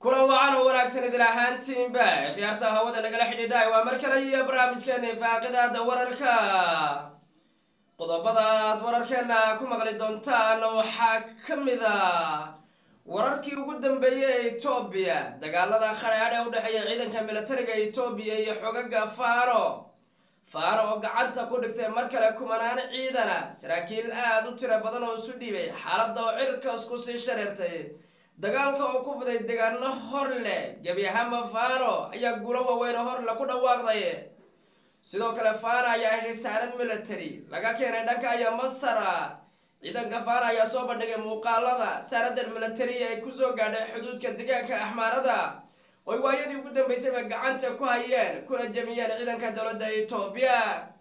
kulan wacan oo wanaagsan idin ahaantiinba khiyaarta hawada nagala xidhiidhaay waa mar kale iyo barnaamijkeena faaqidaada wararka qodobada aad wararkeena ku maqli doontaan waxaa ka mid a wararkii ugu dambeeyey ee etoobiya dagaalada khadhaadh ee u dhexeeya ciidanka militariga etoobiya iyo xogaga faano faano oo gacanta ku dhigtay mar kale kumanaan ciidana saraakiil aada u tiro badan oo isu dhiibay xaaladda oo cirka isku sii shareertay dagaalka oo ku fiday deegaano hor leh gebi ahaanba faano ayaa guulo waaweyn oo horle ku dhawaaqday sidoo kale faana ayaa heshay saanad military laga keenay dhanka iyo masara ciidanka faana ayaa soo bandhigay muuqaalada saanadan military ay kusoo gaadhay xuduudka deegaanka axmaarada oy waayadii ugu dambeysayba gacanta ku hayeen kuna jemiyeen ciidanka dowladda etoobiya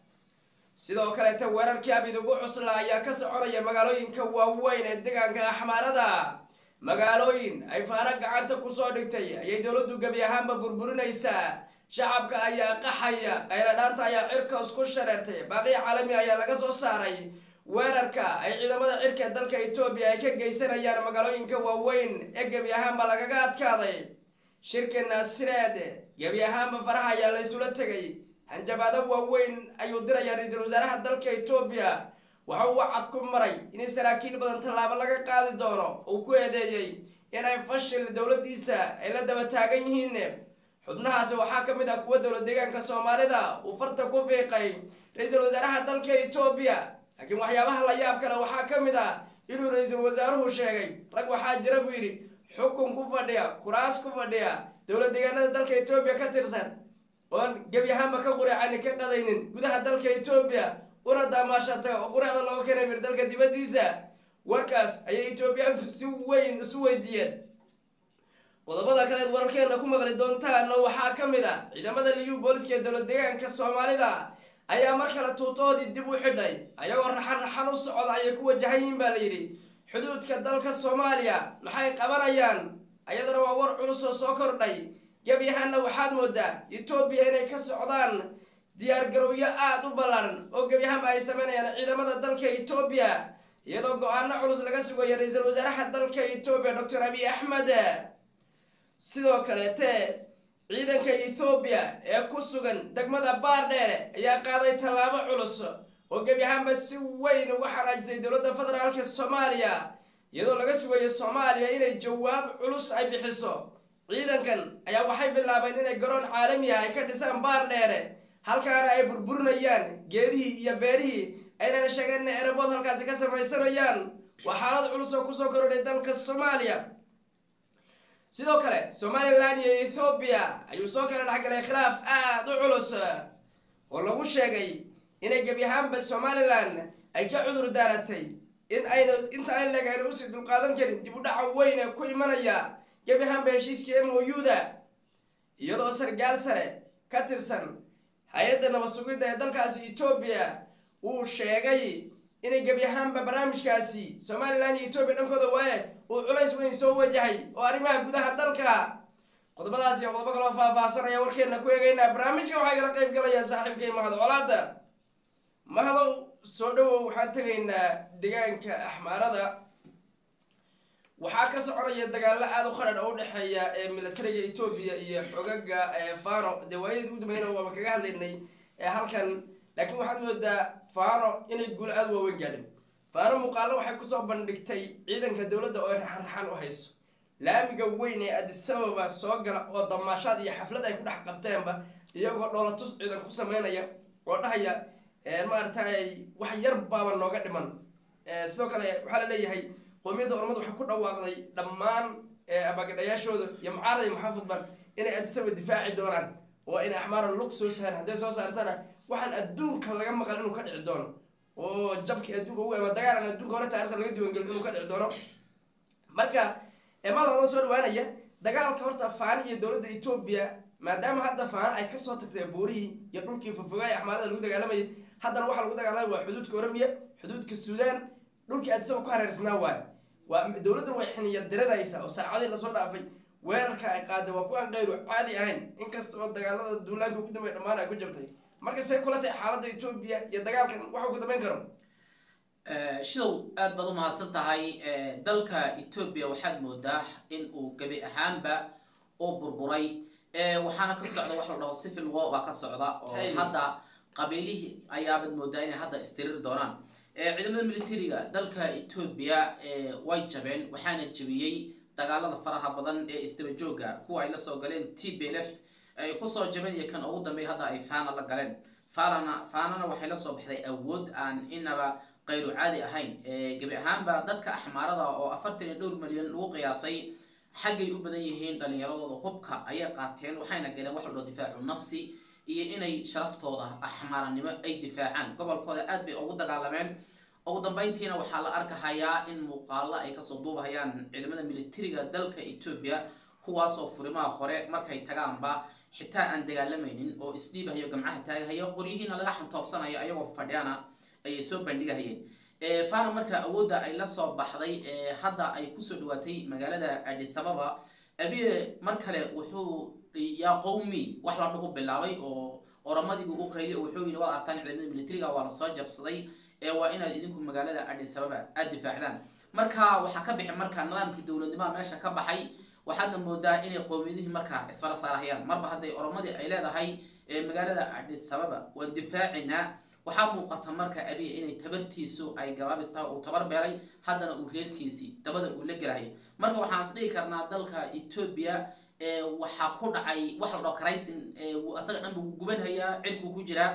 sidoo kaleeta weerarkii abid ugu cusla ayaa ka soconaya magaalooyinka waaweyn ee deegaanka axmaarada magaalooyin ay faano gacanta kusoo dhigtay ayay dowladdu gebi ahaanba burburinaysaa shacabka ayaa qaxaya qayladhaanta ayaa cirka isku shareertay baaqiya caalami ayaa laga soo saaray weerarka ay ciidamada cirka ee dalka etoobiya ay ka geysanayaan magaalooyinka waaweyn ee gebi ahaanba lagaga adkaaday shirka naasireed gebi ahaanba faraha ayaa la isula tegay hanjabaado waaweyn ayuu dirayaa ra-iisul wasaaraha dalka etoobiya waxa uu wacad ku maray in saraakiil badan tallaabo laga qaadi doono uu ku eedeeyey inay fashil dowladdiisa ay la daba taagan yihiin xubnahaasi waxaa ka mid ah kuwa dowlad deegaanka soomaalida uu farta ku fiiqay ra-iisul wasaaraha dalka etoobiya laakiin waxyaabaha la yaab kale waxaa ka mid ah inuu ra-iisul wasaaruhu sheegay rag waxaa jira buu yidhi xukun ku fadhiya kuraas ku fadhiya dowlad deegaanada dalka etoobiya ka tirsan oon gebi ahaanba ka quricani ka qadaynin gudaha dalka etoobiya una daamaashata oo quracda looga keenay mir dalka dibaddiisa warkaas ayay etoobiyaanku si weyn isu weydiiyeen qodobada kaleed wararkeena ku maqli doontaana waxaa ka mid a ciidamada liyu booliska ee dowlad deegaanka soomaalida ayaa mar kale tuutoodii dib u xidhay ayagoo raxan raxan u socda ayay ku wajahan yihiin baa la yidhi xuduudka dalka soomaaliya maxay qabanayaan ayadana waa war culus oo soo kordhay gebi ahaanna waxaad moodaa etoobiya inay ka socdaan diyaargarowyo aada u ballaaran oo gebi ahaanba ay sameynayaan ciidamada dalka etoobiya iyadoo go-aano culus laga sugayo ra-iisul wasaaraha dalka etoobiya doctor abiy axmed sidoo kaleete ciidanka ethoobiya ee ku sugan degmada baardheere ayaa qaaday tallaabo culus oo gebi ahaanba si weyn uga xanaajisay dowladda federaalka soomaaliya iyadoo laga sugayo soomaaliya inay jawaab culus ay bixiso ciidankan ayaa waxay bilaabeen inay garoon caalami ah ay ka dhisaan baardheere halkaana ay burburinayaan geedihii iyo beerihii aynana sheegeen inay erebood halkaasi ka samaysanayaan waa xaalad culus oo kusoo korodhay dalka soomaaliya sidoo kale somalilan iyo ethoobiya ayuu soo kala dhexgalay khilaaf aada u culus oo lagu sheegay inay gebi ahaanba somalilan ay ka cudur daaratay in ayna inta ay leeg ayna usii dulqaadan karin dib u dhaca weyn ee ku imanaya gebi ahaanba heshiiskii m o u da iyadoo sargaal sare ka tirsan hay-adda nabad sugidda ee dalkaasi etoobiya uu sheegay inay gebi ahaanba barnaamijkaasi somalilan iyo etoobiya dhankooda waaye uu culays weyn soo wajahay oo arrimaha gudaha dalka qodobadaas iyo qodobo kaloo faahfaahsanaya warkeena ku eegaynaa barnaamijka waxaa igala qayb galaya saaxiibkay mahad colaada mahadow soo dhowow waxaan tegaynaa deegaanka axmaarada waxaa ka soconaya dagaalo aada u qadhadh oo u dhexeeya ee militariga etoobiya iyo xogaga fano dee waayadii ugu dambeeyna waaba kaga hadlaynay halkan laakiin waxaad moodaa fano inay guulo aada waaweyn gaadhin faano muuqaalo waxay kusoo bandhigtay ciidanka dowladda oo ay raxan raxan u hayso laamiga weyn ee adisababa soo gala oo damaashaad iyo xaflad ay ku dhex qabteenba iyagoo dhoolatus ciidan ku sameynaya oo dhahaya maaragtay wax yar baaba nooga dhiman sidoo kale waxaa la leeyahay qoomiyadda ormad waxay ku dhawaaqday dhammaan abagadhayaashooda iyo mucaarada iyo maxaafudba inay adisaba difaaci doonaan oo inay axmaara lug soo sahaan hadday soo saartana waxaan adduunka laga maqal inuu ka dhici doono oo jabkii adduunka ugu ama dagaalan adduunka hore taarikhda laga diiwangelin inuu ka dhici doono marka emadooda soo dhawaanaya dagaalka horta faani iyo dowladda etoobiya maadaama hadda faano ay kasoo tagtay buurihii iyo dhulkii fofogaay axmaarada lagu dagaalamayay haddana waxaa lagu dagaalamaya waa xuduudka oromiya xuduudka suudaan dhulkii adisaba ku hareersnaa waayo waa dowladdan way xiniya diranaysaa oo saacadii lasoo dhaafay weerarka ay qaaday waa kuwaan kayru caadi ahayn inkasta oo dagaalada duulaanka ugu dambeya dhammaan ay ku jabtay marka say kula tahay xaaladda etoobiya iyo dagaalkan waxuu ku dambeyn karo shidow aad baad u mahadsan tahay dalka etoobiya waxaad moodaa in uu gebi ahaanba uu burburay waxaana ka socda wax la dhaho civil war baa ka socda oo Hey. hadda qabiilihii ayaabad moodaa inay hadda istiriri doonaan ciidamada militariga dalka etoobiya way jabeen waxaana jebiyey dagaalada faraha badan ee isdaba jooga kuwa ay la soo galeen t b l f ay kusoo jabeen iyo kan ugu dambeey hadda ay faana la galeen faanana faanana waxay la soo baxday awood aan inaba qayru caadi ahayn gebi ahaanba dadka axmaarada oo afartan iyo dhowr milyan lagu qiyaasay xaggay u badan yihiin dhalinyaradooda hubka ayay qaateen waxayna galeen wax la dhaho difaacu nafsi iyo inay sharaftooda axmaaranimo ay difaacaan gobolkooda aad bay ugu dagaalameen ugu dambeyntiina waxaa la arkahayaa in muuqaalo ay kasoo duubahayaan ciidamada militariga dalka etoobiya kuwaasoo furimaha hore markay tagaanba xitaa aan dagaalamaynin oo isdhiibahayo gamcaha taagahayo qoryihiina laga xantoobsanayo ayagoo fadhiyana ayay soo bandhigahayeen fana marka awoodda ay la soo baxday hadda ay kusoo dhawaatay magaalada adisababa abiye mar kale wuxuu yaa qowmi wax la dhuhu bilaabay oo oramadiibu u qayliy oo wuxuu yidhi waad artaan ciidamada militariga waa la soo jabsaday ee waa inaad idinku magaalada adisababa aada difaacdaan marka waxaa ka bixi marka nidaamkii dowladnimaha meesha ka baxay waxaadna moodaa inay qowmiyadihii markaa isfara saarahayaan marba hadday oromadii ay leedahay magaalada adisababa waan difaacinaa waxaa muuqata marka abiya inay tabartiisu ay gabaabis tahay uu tabar beelay haddana uu reerkiisii dabada uu la gelahay marka waxaan is dhihi karnaa dalka etoobiya waxaa ku dhacay wax la dhaho karaysin asaga dhan buu gubanhayaa cirkuu ku jiraa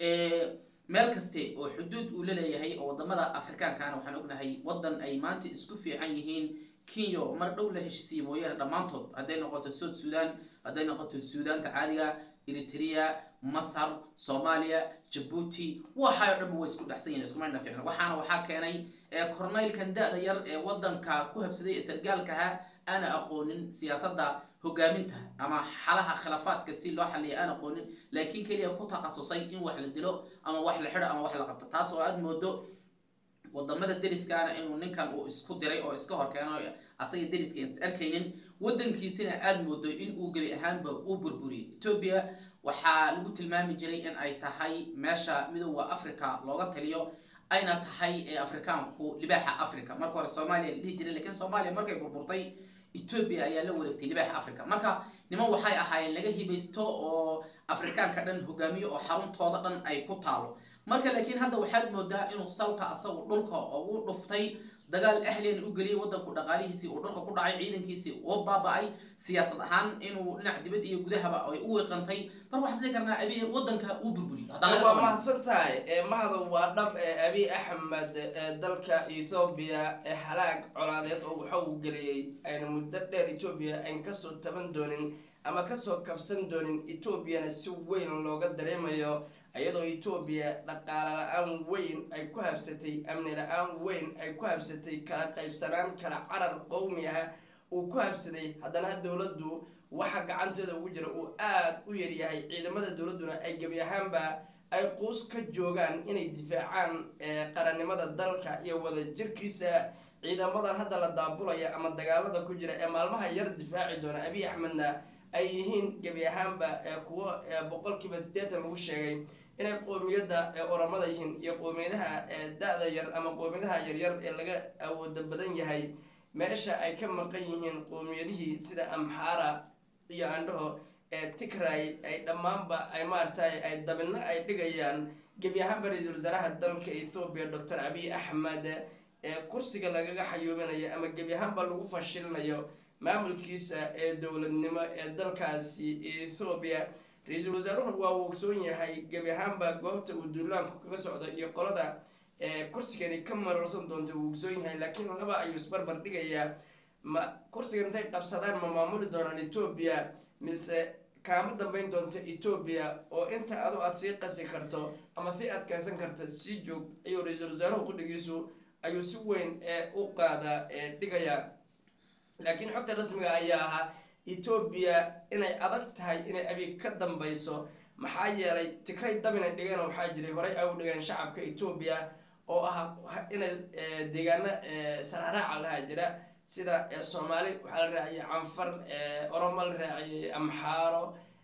meel kaste oo xuduud uu la leeyahay oo wadamada afrikaankana waxaan ognahay wadan ay maanta isku fiican yihiin kenya mar dhow la heshisiiye mooyaane dhammaantood hadday noqoto south sudan hadday noqoto suudaanta caadiga eritrea masar soomaaliya jabuuti waxayo dhanba way isku dhexsan yihin iskumayna fiicno waxaana waxaa keenay corneylkan da-da yar ee wadanka ku habsaday ee sargaalkaha aana aqoonin siyaasadda hogaaminta ama xalaha khilaafaadka si loo xaliya aan aqoonin laakiin keliya ku takhasusay in wax la dilo ama wax la xidho ama wax la qabto taas oo aada moodo wadamada deriskaana inuu ninkan uu isku diray oo iska horkeeno asaga deriska is arkaynin wadankiisina aada moodo in uu gebi ahaanba u burburiyay etoobiya waxaa lagu tilmaami jiray in ay tahay meesha midooda africa looga taliyo ayna tahay ee afrikaanku libaaxa africa marka hore soomaaliya la dhihi jiray lakiin soomaaliya markay burburtay etoobiya ayaa la wareegtay libaaxa africa marka niman waxay ahaayeen laga hibaysto oo afrikaanka dhan hogaamiyo oo xaruntooda dhan ay ku taalo marka laakiin hadda waxaad moodaa inuu salka asagu dhulka ugu dhuftay dagaal ahliyan u geliyay wadanku dhaqaalihiisii uu dhulka ku dhacay ciidankiisii uu baaba-ay siyaasad ahaan inuu dhinac dibad iyo gudahaba ay u wiiqantay mar waxaan isdhihi karnaa abiy wadanka uu burburiyay haddaan laga waa qaban. mahadsan tahay mahado waa dhab ee abiy axmed ee dalka ethoobiya ee halaag colaadeed oo waxa uu geliyey ayna muddo dheer etoobiya ayn kasoo taban doonin ama kasoo kabsan doonin etoobiyana si weyn looga dareemayo iyadoo etoobiya dhaqaale la-aan weyn ay ku habsatay amni la-aan weyn ay ku habsatay kala qaybsanaan kala carar qowmi ah uu ku habsaday haddana dowladdu waxa gacanteeda ugu jira uu aada u yaryahay ciidamada dowladduna ay gebi ahaanba ay quus ka joogaan inay difaacaan qarannimada dalka iyo wadajirkiisa ciidamadan hadda la daabulaya ama dagaalada ku jira ee maalmaha yar difaaci doona abiy axmedna ay yihiin gebi ahaanba kuwo boqolkiiba siddeetan lagu sheegay inay qoomiyadda oramada yihiin iyo qoomiyadaha da-da yar ama qoomiyadaha yaryar ee laga awooda badan yahay meesha ay ka maqan yihiin qoomiyadihii sida amxara iyo andhaho ee tigray ay dhammaanba ay maaragtay ay dabinno ay dhigayaan gebi ahaanba ra-iisul wasaaraha dalka ethoobiya doctor abiy axmed ee kursiga lagaga xayuubinayo ama gebi ahaanba lagu fashilinayo maamulkiisa ee dowladnimo ee dalkaasi ethoobiya ra-iisul wasaaruhu waa uu ogsoon yahay gebi ahaanba goobta uu duulaanku kaga socdo iyo qolada kursigani ka mararsan doonta wuu ogsoon yahay laakiin laba ayuu isbarbar dhigayaa ma kursigan intay qabsadaan ma maamuli doonaan etoobiya mise kaama dambeyn doonta etoobiya oo inta adu aada sii qasi karto ama sii adkaysan karto sii joog ayuu ra-iisul wasaaruhu qudhigiisu ayuu si weyn ee u qaada dhigayaa laakiin xogta rasmiga ayaa ahaa etoobiya inay adag tahay inay abiy ka dambeyso maxaa yeelay tikray dab inay dhigeen waxaa jiray horey ay u dhigeen shacabka etoobiya oo ah inay deegaano sararaaca lahaa jira sida soomaali waxaa la raaciyey canfar oromo la raaciyey amxaaro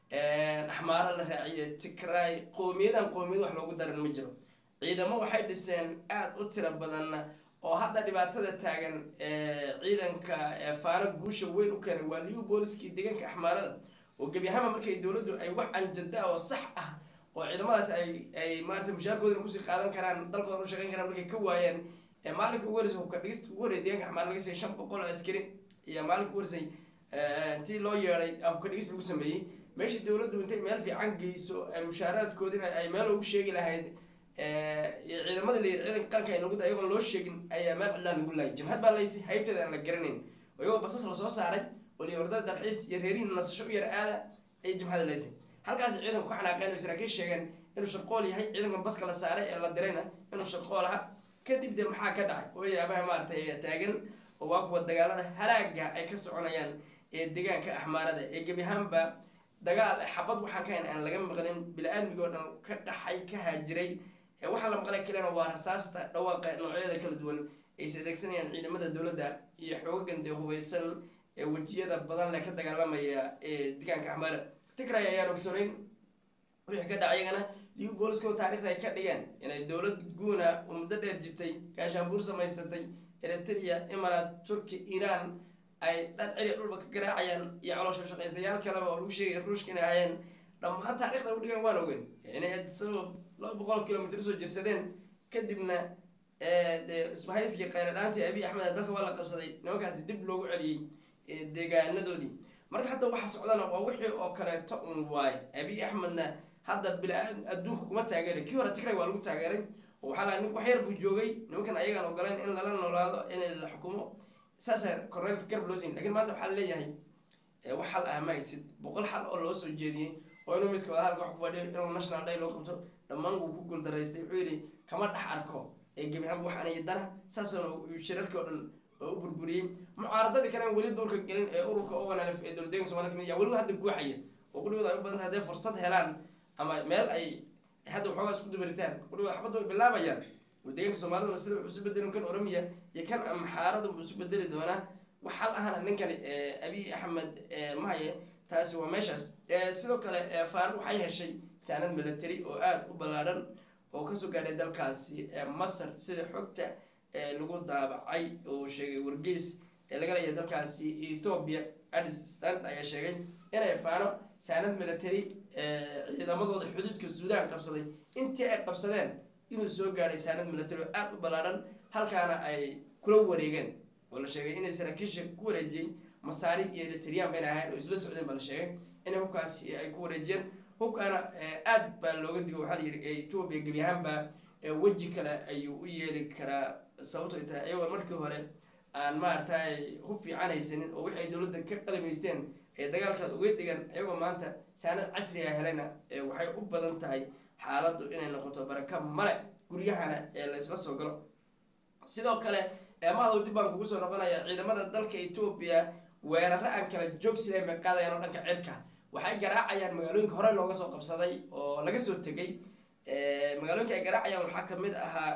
axmaaro la raaciyey tigray qowmiyadan qowmiyad wax loogu daran ma jiro ciidamo waxay dhiseen aada u tiro badan oo hadda dhibaatada taagan ciidanka faano guusha weyn u keenay waa liu booliskii deegaanka axmaarada oo gebi ahaanba markay dowladdu ay wax anjada oo sax ah oo ciidamadaas ay ay maarata mushaarkoodina kusii qaadan karaan dalkoodan u shaqeyn karaan markay ka waayeen maalinka ugu horeysay hubka dhigista ugu horreya deeganka axmaar laga siiyay shan boqol oo askari iyo maalinka ugu horeysay intii loo yeeday hubka dhigis lagu sameeyey meeshii dowladdu intay meel fiican geyso mushaaraadkoodina ay meel ugu sheegi lahayd ciidamada la yiri ciidanka qaranka ay nagu da ayagoon loo sheegin ayaa meel cidlaa lagu laayay jimhad baa laysay haybteeda aan la garanayn oo iyagoo basas lasoo saaray oo liyi wardada dalxiis iyo reerihin nasasho u yar aada ayay jimhada laysay halkaas ciidanku ka xanaaqeen oo saraakiil sheegeen inuu shaqool yahay ciidankan baska la saaray ee la dirayna inuu shaqool aha kadib de maxaa ka dhacay oo yaabaha maaragtay taagan oo waa kuwa dagaalada halaaga ay ka soconayaan ee deegaanka axmaarada ee gebi ahaanba dagaal xabad waxaan ka hayn aan laga maqlin bili-aadmigi oo dhan ka qaxay ka haajiray waxaa la maqlay kalena waa rasaasta dhawaaqa noocyada kala duwan ayse adeegsanayaan ciidamada dowladda iyo xoogagan dee hubeysan ee wejiyada badan leh ka dagaalamaya ee deegaanka axmaara tigray ayaan ogsooneyn wixii ka dhacay iyagana liu boolisko taarikhda ay ka dhigeen inay dowlad guuna oo muddo dheer jirtay gaashaanbuur samaysatay eritrea imarat turki iran ay dhan celi dhulba ka garaacayaan iyo caloosha shaqaystayaal kaleba oo lagu sheegay ruushka inay ahayeen dhammaan taarikhda u dhigan waan ogeyn inay sabab laba boqol kilomitr usoo jirsadeen kadibna dee isbahayskii qayladhaantii abiy axmed dalka waa la qabsaday nimankaasi dib loogu celiyey deegaanadoodii marka hadda waxa socdana waa wixii oo kaleeto un waaye abiy axmedna hadda bila-aad adduunka kuma taageeray kii hore tigray waa lagu taageeray oo waxaa laha nin wax yar buu joogay nimankan ayagaan ogolayn in lala noolaado in la xukumo saasa korneelka garab loo siin lakin maanta waxaa laleeyahay wax xal ah ma haysid boqol xal oo loo soo jeediyey oo inuu miska wadahaalka wax ku fadhiyo inuu national day loo qabto dhammaan wuu ku guuldaraystay wuxuu yidhi kama dhex arko ee gebi ahaanba wax anaya dana saasana shirarkii oo dhan oo u burburiyey mucaaradadii kale aan weli duurka gelin ee ururka owanalf ee dowladeeganka somalida kamid yaa weliba hadda guuxaya oo qudhigooda ay u badan tahay hadday fursad helaan ama meel ay hadda waxoogaa isku dubaritaan qudhigooda xabadda way bilaabayaan oo deegaanka soomaaliduna sida wuxuu isu bedelin kan oromiya iyo kan amxaarada buu isu bedeli doonaa wax hal ahana ninkani abiy axmed mahaye taasi waa meeshaas sidoo kale faarug waxay heshay saanad military oo aada u ballaadhan oo kasoo gaadhay dalkaasi masar sida xogta lagu daabacay oo sheegay wargeys ee laga leeyahay dalkaasi ethoobia addis stand ayaa sheegay inay faano saanad military ciidamadooda xuduudka suudaan qabsaday intii ay qabsadeen inuu soo gaadhay saanad military oo aada u ballaadhan halkaana ay kula wareegeen oo la sheegay inay saraakiisha ku wareejiyey masaari iyo eritrian bayna ahayn oo isla socdeen baa la sheegay inay hubkaasi ay ku wareejiyeen hubkaana aad baa looga digo waxaa la yidhi ethoobia gebi ahaanba weji kale ayuu u yeeli karaa sababto ay tahay ayagoo markii hore aan maaragtay hub fiican haysanin oo wixi ay dowladda ka qalamaysteen ee dagaalkaad uga dhigan ayagoo maanta saanad casri a helayna waxay u badan tahay xaaladdu inay noqoto baraka male guryahana ee la isla soo galo sidoo kale mahdow dib baan kugu soo noqonaya ciidamada dalka etoobiya weeraro aan kala joogsilayn bay qaadayaan oo dhanka cirka waxay garaacayaan magaalooyinka hore looga soo qabsaday oo laga soo tegay magaalooyinka ay garaacayaan waxaa kamid ahaa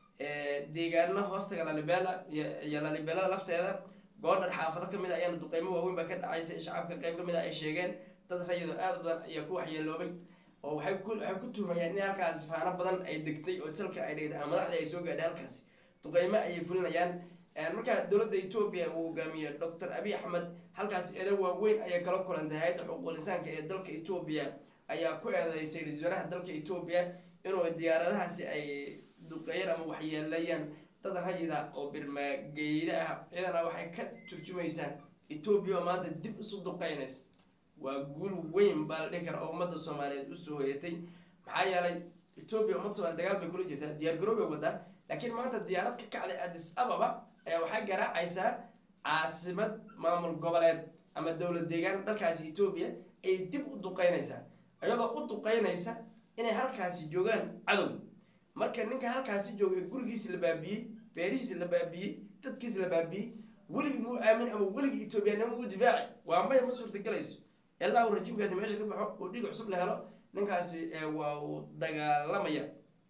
deegaano hoostaga lalibela iyo lalibelada lafteeda goodhar xaafado kamid a ayaana duqeymo waaweyn baa ka dhacaysa shacabka qeyb kamid a ay sheegeen dad rayado aada u badan ayaa ku waxyeeloobay oo waxay ku waxay ku tuhmayaan in halkaasi faano badan ay degtay oo salka ay dhigtay ama madaxdii ay soo gaadhay halkaasi duqeymo ayay fulinayaan marka dowladda etoobiya uu hogaamiye doctor abiy axmed halkaas eedo waaweyn ayay kala kulantay hay-adda xuquuqul insaanka ee dalka etoobiya ayaa ku eedeysay ra-iisul wasaaraha dalka etoobiya inuu diyaaradahaasi ay duqeeyeen ama waxyeelayaan dad rayida oo birmageyda ah iyadana waxay ka turjumaysaa etoobiya oo maanta dib isu duqeynaysa waa guul weyn baa la dhihi kara oo ummadda soomaaliyeed usoo hoyatay maxaa yeelay etoobiya ummadda soomaliya dagaal bay kula jirtaa diyaar garoob bay wadaa laakiin maanta diyaarad ka kacday addis ababa ayaa waxay garaacaysaa caasimad maamul goboleed ama dowlad deegaan dalkaasi etoobiya ay dib u duqeynaysaa iyadoo u duqeynaysa inay halkaasi joogaan cadow marka ninka halkaasi jooga gurigiisi la baabiyey beerihiisi la baabiyey dadkiisi la baabiyey weligii muu aamin ama weligii etoobiyanimo uu difaaci waa maya ma suurtagelayso ilaa uu rajiimkaasi meesha ka baxo oo dhiig cusub la helo ninkaasi waa uu dagaalamaya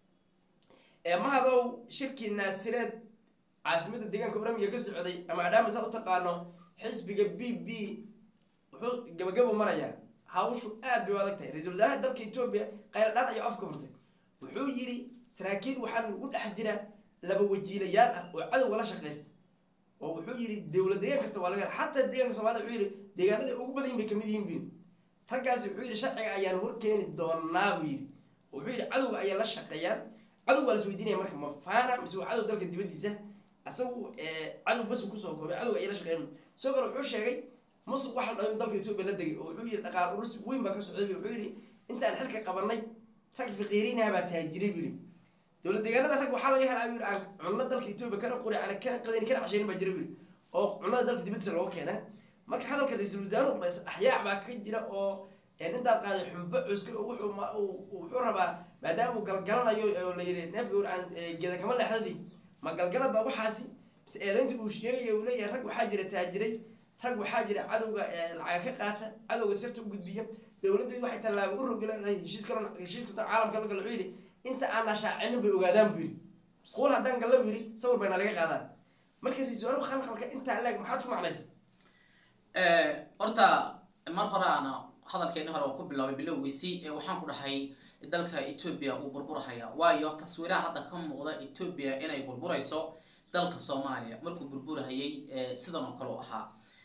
mahadow shirkii naasireed caasimada deegaanka oramiya ka socday ama adhaama saa u taqaano xisbiga b b wuxuu gabagabu marayaa hawshu aad bay u adag tahay ra-isul wasaaraha dalka etoobiya qayladhaan ayaa afka furtay wuxuu yidhi saraakiil waxaan ugu dhex jira laba wajiilayaal ah oo cadowga la shaqaysta oo wuxuu yidhi dowlad deegaan kasta waa laga hela xataa deegaanka soomaalida wuxuu yidhi deegaanada ugu badan bay kamid yihiin buyidhi raggaasi wuxuu yidhi sharciga ayaan horkeeni doonaa buu yidhi wuxuu yidhi cadowga ayaa la shaqeeyaan cadow waa la isweydiinaya marka ma faana mise waa cadow dalka dibadiisa isagu cadow bas uu kusoo koobay cadowga ayaa la shaqeeyan sidoo kale wuxuu sheegay musuq waxa la dhaho in dalka etoobiya la degay oo wuxuu yidhi dhaqaal urus weyn baa ka socday wuxuu yidhi intaan xilka qabanay rag faqiiriinaha baa taajiray buu yidhi dowlad deegaanada rag waxaa laga helaa yidhi aan cunno dalka etoobiya kana qori ana kana qadayn kana cashaynin baa jira buu yidhi oo cunnada dalka dibadiisa looga keenaa marka hadalka ra-iisul wasaaruhu ma axyaac baa ka jira oo intaad qaaday xumbo cuskir oo wuxuu ma wuxuu rabaa maadaama uu galgalanayo oo la yidhi neefka urcaan geeda kama leexdadii ma galgalad baa waxaasi mise eedaynta uu sheegaya uu leeyahay rag waxaa jira taajiray rag waxaa jira cadowga lacaga ka qaata cadowga sirta u gudbiya dowladdeedu waxay tallaabo u rogi leedahay heshiis kalo heshiis kastoo caalamka la galo wuxuu yidhi inta aanaa shaacinin bay ogaadaan buu yidhi musquul haddaan galla buu yidhi sawir bayna laga qaadaan marka ra-iisul wasaaruhu khalkhalka intaa leeg maxaad ku macnaysa horta mar hore aana hadalkeeni hore waan ku bilaabay bilowgiisii waxaan ku dhahay dalka etoobiya uu burburahaya waayo taswiiraha hadda ka muuqda etoobiya inay burburayso dalka soomaaliya markuu burburahayay sidan oo kale u ahaa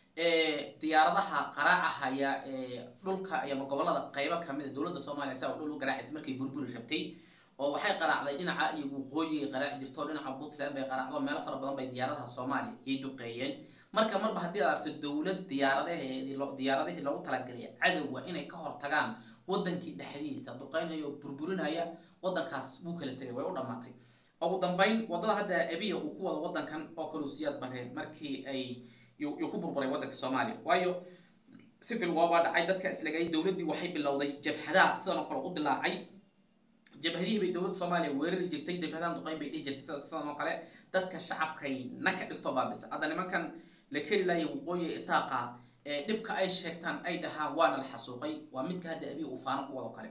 diyaaradaha qaraacahaya dhulka ama gobolada qeybo kamida dowladda soomaaliya saa dhul u garaacaysa markay burburi rabtay oo waxay qaraacday dhinaca iyo waqooyigay qaraaci jirto dhinaca puntland bay qaraacdo meelo fara badan bay diyaaradaha soomaaliya ay duqeeyeen marka marba haddii aad aragto dowlad diyaaradaheedii diyaaradihii loogu talagalay cadowga inay ka hortagaan wadankii dhexdiisa duqeynaya oo burburinaya wadankaas wuu kala tegay way u dhamaatay ugu dambeyn wadada hadda abiya uu ku wado wadankan oo kale usiyaad bareen markii ay yuu ku burburay wadanka soomaaliya waayo civil war baa dhacay dadka islagay dowladdii waxay bilowday jabhadaha sidan oo kale u dilaacay jabhadihii bay dowladda soomaaliya weerari jirtay jabhadahan duqeyn bay dhihi jirtay sida sidan oo kale dadka shacabkay naka dhigto baabisa hadda nimankan la keri laaya waqooyi isaaqa dhibka ay sheegtaan ay dhahaan waana la xasuuqay waa midka hadda abiy uu faano ku wado kale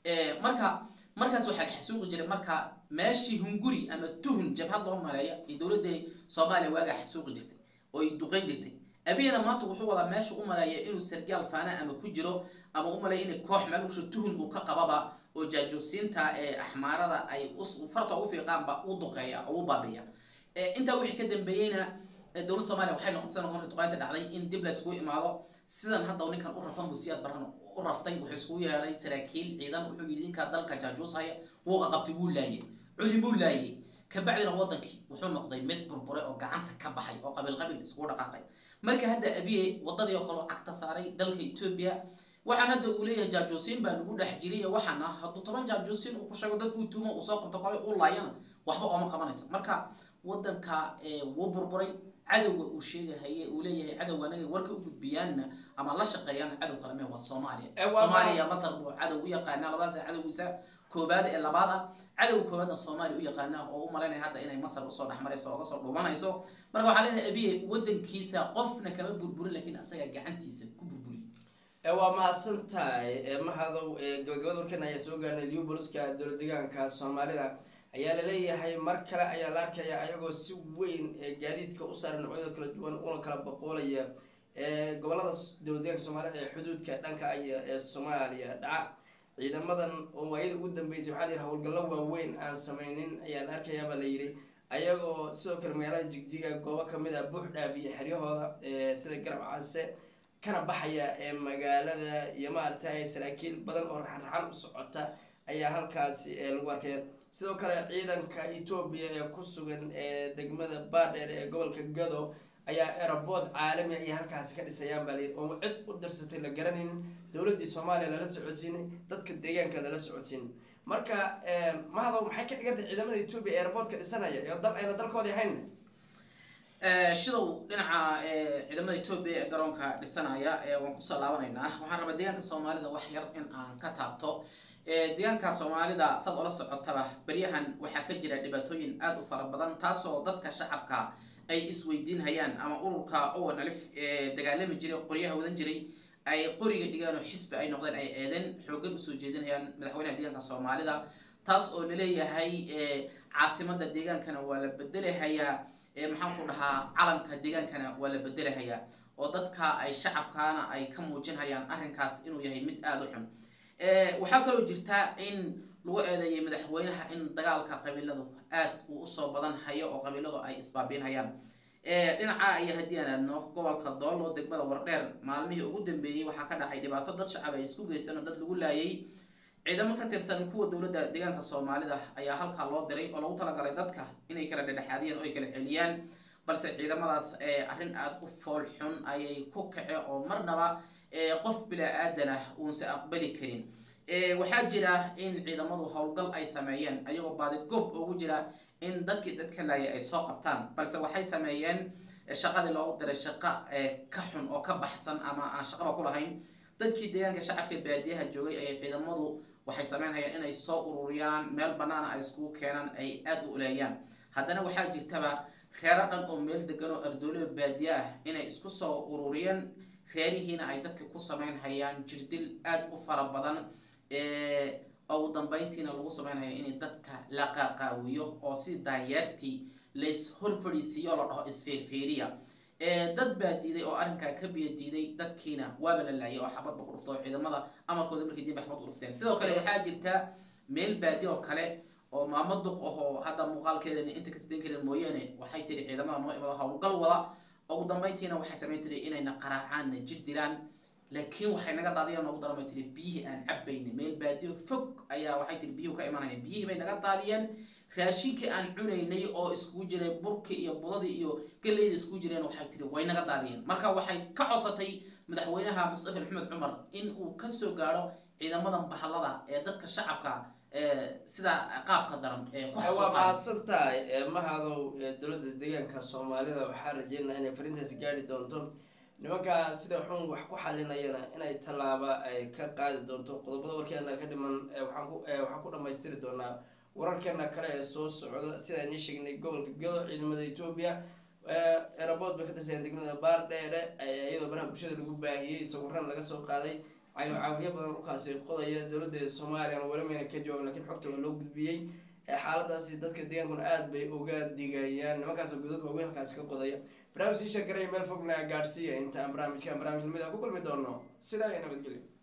marka markaas waxaa la xasuuqi jiray marka meeshii hunguri ama tuhun jabhad loo maleeya ee dowladda soomaaliya waagaa xasuuqi jirtay oo ay duqeyn jirtay abiyana maanta wuxuu wadaa meesha u maleeya inuu sargaal faana ama ku jiro ama u maleeya inay koox meel usha tuhun uu ka qababa oo jaajoosiinta ee axmaarada ay farta ugu fiiqaanba u duqeeya oo u baabiya intaa wixii ka dambeeyeyna dowladda soomaaliya waxay noqotay noqon duqeynta dhacday in dib la isugu imaado sidan hadda ninkan u rafan buu siyaad baran u raftay wuxuu isugu yeedhay saraakiil ciidan wuxuu yidhi ninkaa dalka jaajuusaya wuu qaqabtay wuu laayay culimuu laayay kabacdina wadankii wuxuu noqday mid burburay oo gacanta ka baxay oo qabiil qabiil isugu dhaqaaqay marka hadda abiye wadadii oo kale cagta saaray dalka etoobiya waxaan hadda uu leeyahay jaajuusiin baa nagu dhex jiray waxaana hadduu toban jaajuusiin uu ku sheego dad uu tuumo uu soo qabto kale uu laayana waxba ooma qabanaysa marka wadanka wuu burburay cadowga uu sheegahaye uu leeyahay cadowga anaga warka u gudbiyaanna ama la shaqeeyaanna cadow kale mee waa soomaaliya soomaaliya masar buu cadow u yaqaanaa labadaas cadowgiisa koobaad ee labaad ah cadowga koobaadna soomaaliya u yaqaanaa oo u malaynaya hadda inay masar usoo dhexmarayso oo uga soo dhuumanayso marka waxaa leenahay abiye wadankiisa qofna kama burburin laakiin asaga gacantiisa ku burburiy waa mahadsan tahay mahadow gabagabada warkan ayaa soo gaarnay lioboliska dowlad deegaanka soomaalida ayaa laleeyahay mar kale ayaa la arkaya ayagoo si weyn gaadiidka u saaran noocyada kala duwan una kala boqoolaya gobolada dowlad deegaanka soomaalida ee xuduudka dhanka ee soomaaliya dhaca ciidamadan oo waayada ugu dambeysay waxaa la yidhi howlgallo waaweyn aan sameynin ayaa la arkayaabaa la yidhi ayagoo sidoo kale magaalada jigjiga goobo kamid a buux dhaafiya xeryahooda sida garab case kana baxaya ee magaalada iyo maaragtay saraakiil badan oo raxan-raxan u socota ayaa halkaasi lagu arkaya sidoo kale ciidanka etoobiya ee ku sugan ee degmada baadheer ee gobolka gado ayaa erabood caalami ayay halkaasi ka dhisayaan baa layidhi oo cid u dirsatay la garanaynin dowladdii soomaaliya lala socodsiinay dadka deegaanka lala socodsiinay marka mahadow maxay ka dhigan tahay ciidamada etoobiya ee eraboodka dhisanaya ee dal ayna dalkoodii ahayn shidow dhinaca ciidamada etoobiya ee garoonka dhisanaya waan kusoo laabanaynaa waxaan rabaa deegaanka soomaalida wax yar in aan ka taabto deegaanka soomaalida saad ola socotaba beryahan waxaa ka jira dhibaatooyin aada u fara badan taasoo dadka shacabka ay isweydiinhayaan ama ururka owen alif ee dagaalami jiray qoryaha wadan jiray ay qoriga dhigaan oo xisbi ay noqdeen ay eedeen xoogan usoo jeedinayaan madaxweynaha deegaanka soomaalida taas oo laleeyahay caasimada deegaankana waa la bedelahayaa maxaan ku dhahaa calanka deegaankana waa la bedelahayaa oo dadka ay shacabkaana ay ka muujinhayaan arrinkaas inuu yahay mid aada u xun waxaa kaloo jirta in lagu eedeeyay madaxweynaha in dagaalka qabiiladu aad uu usoo badan hayo oo qabiiladu ay isbaabiinhayaan dhinaca iyo haddii aan aadno gobolka doolo degmada wardheer maalmihii ugu dambeeyey waxaa ka dhacay dhibaato dad shacab ay isku geysan oo dad lagu laayay ciidamo ka tirsan kuwa dowladda deegaanka soomaalida ayaa halkaa loo diray oo lagu talagalay dadka inay kala dhedhexaadiyaan oo ay kala celiyaan balse ciidamadaas arrin aada u fool xun ayay ku kace oo marnaba qof bilaa-aadan ah uunse aqbali karin waxaa jira in ciidamadu howlgal ay sameeyeen ayagoo baadigoob ugu jira in dadkii dadka laayay ay soo qabtaan balse waxay sameeyeen shaqadii loogu diray shaqo ka xun oo ka baxsan ama aan shaqaba ku lahayn dadkii deegaanka shacabka baadiyaha joogay ayay ciidamadu waxay sameynhayaan inay soo ururiyaan meel banaana ay iskugu keenaan ay aada u uleeyaan haddana waxaa jirtaba reero dhan oo meel degan oo ardoolada baadiye ah inay isku soo ururiyeen reerihiina ay dadka ku sameynhayaan jirdil aada u fara badan ugu dambeyntiina lagu sameynhayo in dadka la qaaqaawiyo oo si daanyeertii lays horfadhiisiiyo la dhaho isfeerfeeriya dad baa diiday oo arrinkaa ka biyo diiday dadkiina waaba la laayay oo xabadba ku dhufta oo ciidamada amarkooda markii diinba xabad ku dhufteen sidoo kale waxaa jirta meel baadi oo kale oo maamo duq ahoo hadda muuqaalkeedana inta kasden karin mooyaane waxay tiri ciidamada noo imado howlgal wada ugu dambeyntiina waxay samayn tiri inayna qaraacaanna jir dilaan laakiin waxay naga daadiyeen noogu daran bay tiri biyihii aan cabayna meel baadiyo fog ayaa waxay tiri biyuhu ka imanaya biyihii bay naga daadiyeen raashinkii aan cunaynay oo iskugu jiray burkii iyo budadii iyo galleyda iskugu jireen waxay tiri way naga daadiyeen marka waxay ka codsatay madaxweynaha mustafa maxamed cumar in uu kasoo gaadho ciidamadan bahallada ee dadka shacabka sida qaabka daran ee ku waa xasuuqaan mahadsan tahay mahadow dowladda deegaanka soomaalida waxaa rajeynaya inay fariintaasi gaari doonto nimanka sida xun wax ku xalinayana inay tallaaba ay ka qaadi doonto qodobada warkeena ka dhiman waxaan ku waxaan ku dhamaystiri doonaa wararkeena kale ee soo socda sida ayni sheegnay gobolka gado ciidamada etoobiya erabood bay ka dhisayeen degmada baar dheere iyadoo baraha bulshada lagu baahiyey sawiran laga soo qaaday cayno caafiyo badan dhulkaasi qodaya dowladda soomaaliyana weli mayna ka jawaabin lakiin xogta waa loo gudbiyey xaaladaasi dadka deegaankuna aada bay uga digayaan nimankaasoo godad waaweyn halkaasi ka qodaya barnaamij sii sheekaraya meel fogna gaadhsiiya inta aan barnaamijkan barnaamij lamid a ku kulmi doono sidaa iyo nabadgelyo